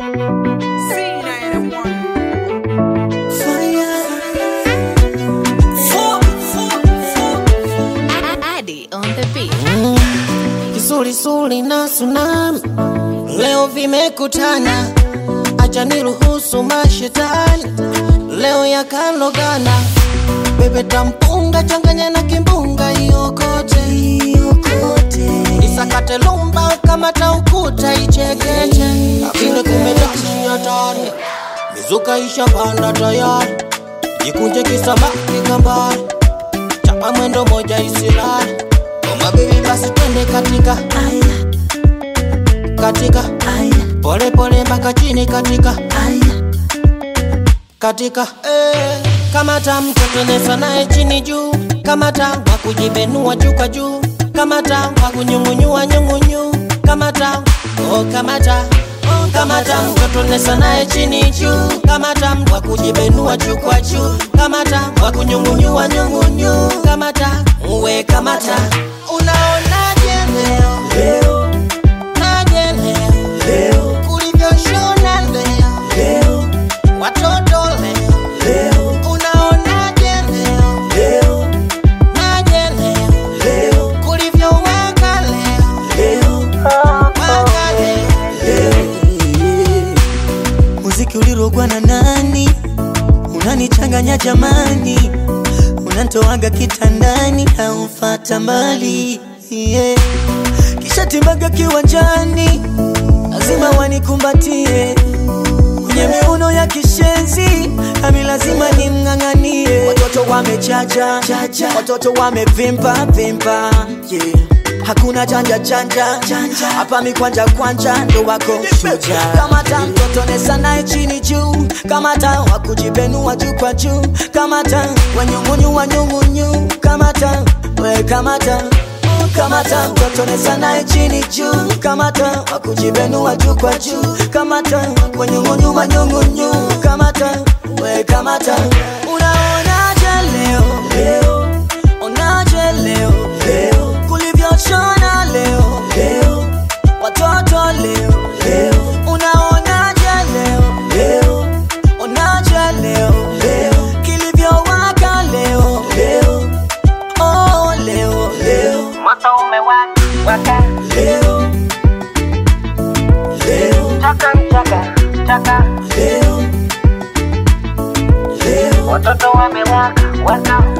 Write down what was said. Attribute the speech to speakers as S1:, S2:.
S1: Addy on the beat.
S2: Kisulisuli na tsunami leo vimekutana, acha niruhusu mashetani leo yakalogana. Bebe tampunga changanya na kimbunga iokote, isakate lumba kama taukuta ichekeche, lakini kumetashi hatari, mizuka ishapanda tayari, jikunje kisamaki kambari, chapa mwendo moja isilali Koma baby basi twende katika katika pole pole mpaka chini katika katika eh, kamata mtoto nesa naye chini juu kamata wa kujibenua juu kwa juu kamata wa kunyungunyua nyungunyu kamata oh kamata oh, kamata mtoto nesa naye chini juu kamata wa kujibenua juu kwa juu kamata wa kunyungunyua nyungunyu kamata uwe kamata unaonaje leo leo naje leo leo ulivyoshona leo leo watoto leo leo unaonaje leo leo naje leo leo kulivyowaka leo leo waka leo
S3: muziki ulirogwa na nani unanichanganya jamani unantoaga kitandani haufata mbali yeah. kisha timbaga kiwanjani lazima wanikumbatie kwenye miuno ya kishenzi nami lazima nimng'ang'anie watoto wamechacha watoto wamevimba vimba yeah. hakuna chanja chanja hapa mikwanja kwanja ndo wako shuja kamata mtoto nesa naye chini juu kamata wakujibenua juu kwa juu kamata wanyungunyu wanyungunyu kamata we kamata kamata mtoto nesa naye chini juu kamata wakujibenua juu kwa juu kamata wanyungunyu wanyungunyu kamata we kamata unaonaje leo leo onaje leo leo kulivyoshona leo leo watoto leo leo unaonaje leo leo onaje leo leo kilivyowaka leo leo oh leo leo
S2: moto umewaka waka
S3: leo leo
S2: chaka chaka chaka
S3: leo leo
S2: watoto wamewaka waka